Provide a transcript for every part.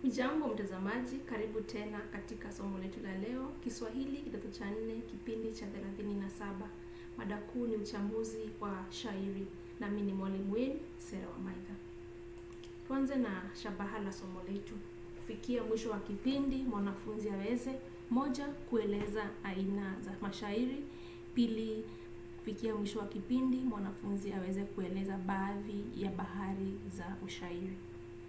Ujambo mtazamaji, karibu tena katika somo letu la leo, Kiswahili kidato cha nne, kipindi cha 37. Mada kuu ni uchambuzi wa shairi, nami ni mwalimu wenu Sera Wamaitha. Tuanze na shabaha la somo letu. Kufikia mwisho wa kipindi, mwanafunzi aweze moja, kueleza aina za mashairi; pili, kufikia mwisho wa kipindi, mwanafunzi aweze kueleza baadhi ya bahari za ushairi.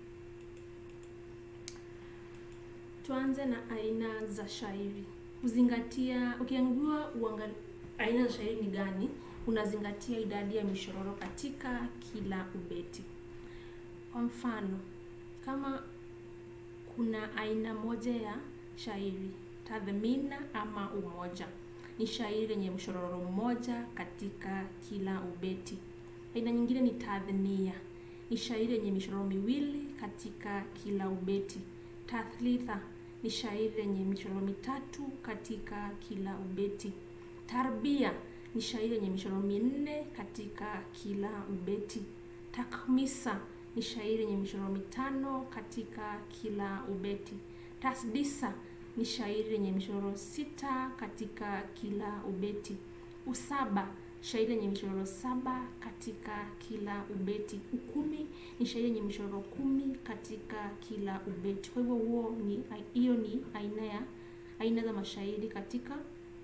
Tuanze na aina za shairi. Kuzingatia, ukiambiwa uangalie aina za shairi ni gani, unazingatia idadi ya mishororo katika kila ubeti. Kwa mfano, kama kuna aina moja ya shairi, tathmina ama umoja, ni shairi lenye mshororo mmoja katika kila ubeti. Aina nyingine ni tathnia, ni shairi lenye mishororo miwili katika kila ubeti. Tathlitha ni shairi lenye michoro mitatu katika kila ubeti. Tarbia ni shairi lenye michoro minne katika kila ubeti. Takmisa ni shairi lenye michoro mitano katika kila ubeti. Tasdisa ni shairi lenye michoro sita katika kila ubeti. Usaba shairi lenye michoro saba katika kila ubeti. Ukumi ni shairi yenye michoro kumi katika kila ubeti. Kwa hivyo huo ni hiyo ni aina ya aina za mashairi katika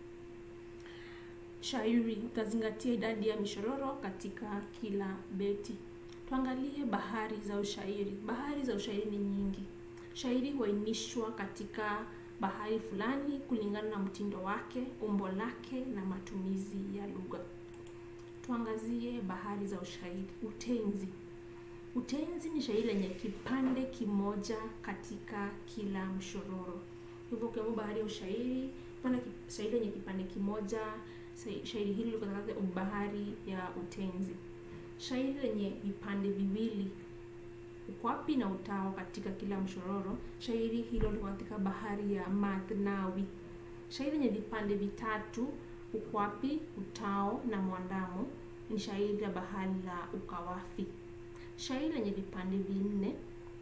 shairi. Utazingatia idadi ya mishororo katika kila beti. Tuangalie bahari za ushairi. Bahari za ushairi ni nyingi. Shairi huainishwa katika bahari fulani kulingana na mtindo wake, umbo lake na matumizi ya lugha. Tuangazie bahari za ushairi. Utenzi. Utenzi ni shairi lenye kipande kimoja katika kila mshororo. Hivyo ukiambiwa bahari ya ushairi, pana shairi lenye kipande kimoja, shairi hili liko katika bahari ya utenzi. Shairi lenye vipande viwili, ukwapi na utao katika kila mshororo, shairi hilo liko katika bahari ya mathnawi. Shairi lenye vipande vitatu, ukwapi, utao na mwandamo, ni shairi la bahari la ukawafi. Shairi lenye vipande vinne,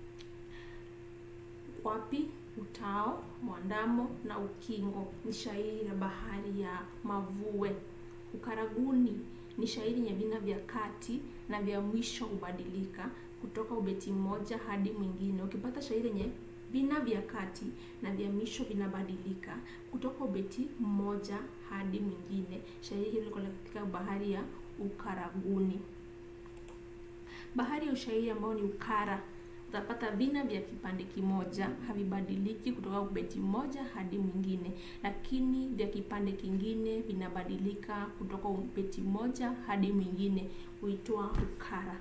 ukwapi, utao, mwandamo na ukingo, ni shairi la bahari ya mavue. Ukaraguni ni shairi lenye vina vya kati na vya mwisho hubadilika kutoka ubeti mmoja hadi mwingine. Ukipata shairi lenye vina vya kati na vya mwisho vinabadilika kutoka ubeti mmoja hadi mwingine, shairi hilo liko katika bahari ya ukaraguni. Bahari ya ushairi ambao ni ukara, utapata vina vya kipande kimoja havibadiliki kutoka ubeti mmoja hadi mwingine, lakini vya kipande kingine vinabadilika kutoka ubeti mmoja hadi mwingine, huitwa ukara.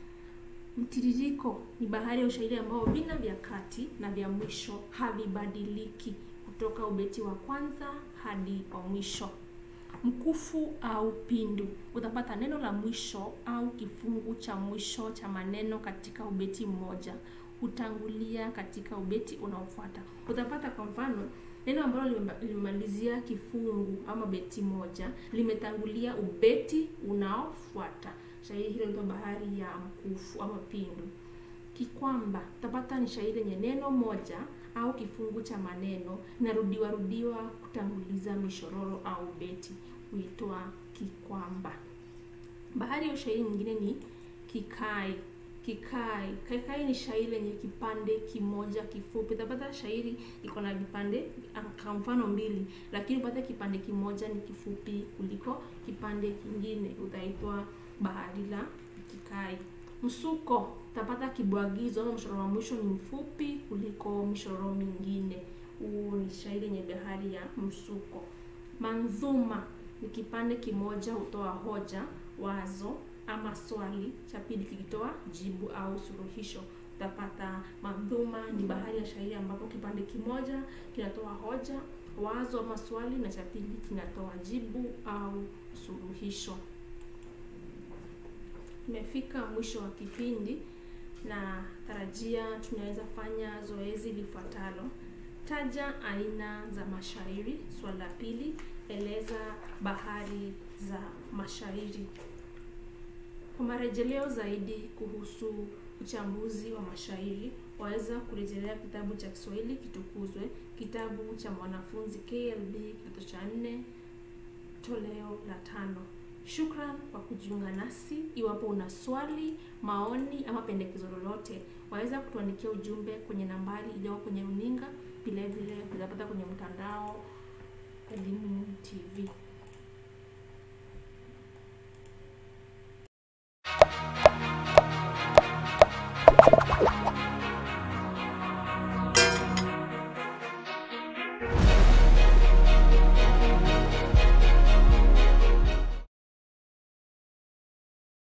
Mtiririko ni bahari ya ushairi ambao vina vya kati na vya mwisho havibadiliki kutoka ubeti wa kwanza hadi wa mwisho. Mkufu au pindu, utapata neno la mwisho au kifungu cha mwisho cha maneno katika ubeti mmoja hutangulia katika ubeti unaofuata. Utapata kwa mfano neno ambalo limemalizia kifungu ama beti moja limetangulia ubeti unaofuata. Shairi hilo ndio bahari ya mkufu ama pindu. Kikwamba, utapata ni shairi lenye neno moja au kifungu cha maneno inarudiwa rudiwa kutanguliza mishororo au beti, huitwa kikwamba. Bahari ya ushairi nyingine ni kikai. Kikai, kaikai ni shairi lenye kipande kimoja kifupi. Utapata shairi iko na vipande kwa mfano mbili, lakini upate kipande kimoja ni kifupi kuliko kipande kingine, utaitwa bahari la kikai. Msuko, utapata kibwagizo ama mshororo wa mwisho ni mfupi kuliko mishororo mingine. Huu ni shairi yenye bahari ya msuko. Manzuma ni kipande kimoja hutoa hoja, wazo ama swali, cha pili kikitoa jibu au suluhisho. Utapata mandhuma ni bahari ya shairi ambapo kipande kimoja kinatoa hoja, wazo ama swali, na cha pili kinatoa jibu au suluhisho. Tumefika mwisho wa kipindi na tarajia tunaweza fanya zoezi lifuatalo. Taja aina za mashairi. Swali la pili, eleza bahari za mashairi. Kwa marejeleo zaidi kuhusu uchambuzi wa mashairi, waweza kurejelea kitabu cha Kiswahili Kitukuzwe, kitabu cha mwanafunzi KLB kidato cha nne, toleo la tano. Shukran kwa kujiunga nasi. Iwapo una swali, maoni ama pendekezo lolote, waweza kutuandikia ujumbe kwenye nambari iliyo kwenye runinga. Vile vile utapata kwenye mtandao Elimu TV.